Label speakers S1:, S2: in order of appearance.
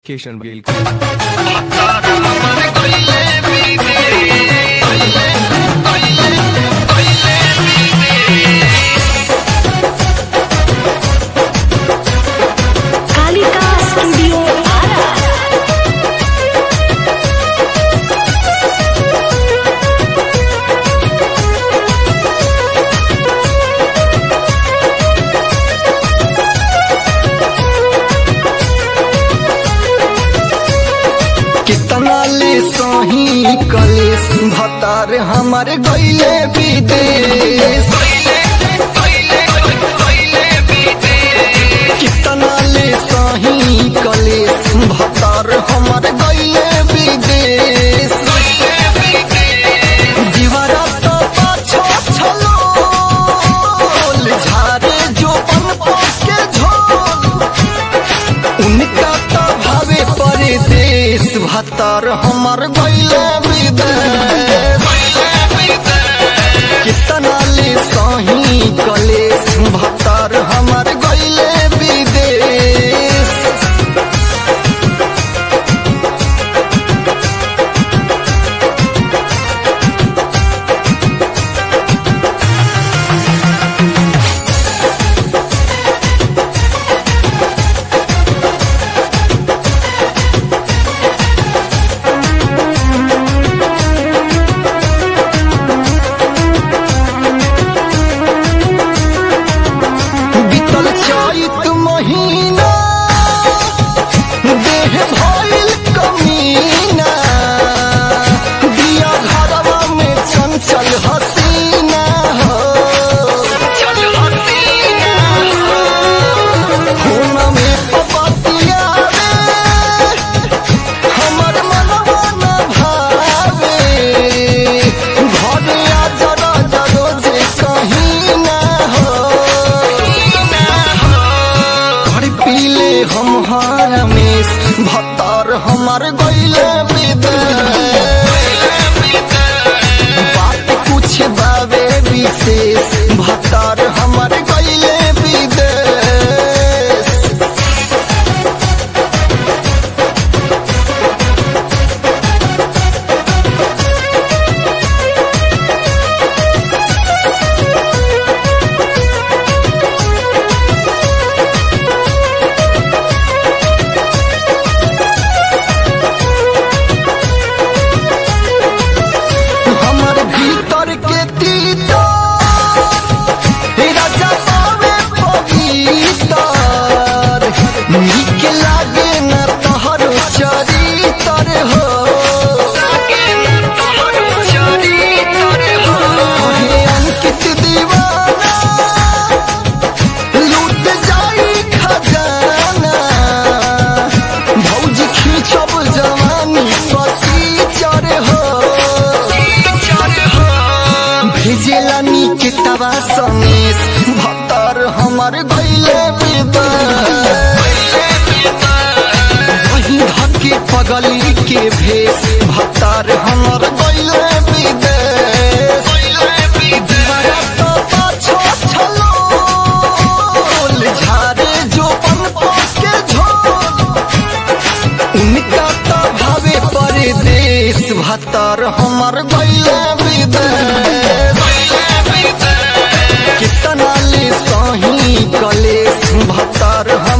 S1: किशन गेल
S2: कालिका स्टूडियो आरा
S3: कितना ले सही कलेस भतार हमार गईले विदेश कितना ले सही कलेस भतार हमार गईले विदेश दीवारा तो पाछो छलो झारे जो पन के झोल उनका तो भावे परदेश भतर हमर गईले विदेश कितना ले सही कलेश भतर हमर गईले विदेश बीतल चैत महीना देह भइल कमीना दिया घरवा में चंचल हसीना हो खून में पपतिया रे हमर मनवा न भावे घर आ जरा जरो जे कहीं ना हो घर पीले हम हरमेश भत्तर हमार गईले विदेश बात कुछ बावे विशेष भत्तर हमार गईले विदेश हमर भीतर के तीता राजा पावे पवितर नीक लागे न तोहर चरितर हो हे अंकित दीवाना लूट जाई खजाना भौजी खींचब जवानी पति चर हो भेजेला नीक तवा समेश भतर हमर गईले वही धके पगली के भेष भतर हमर गईले विदेश दीवारा तो पाछो छलो झारे जो पन के झोल उनका तो भावे परदेश भतर हमर गईले विदेश कितना ले सही कलेश भतर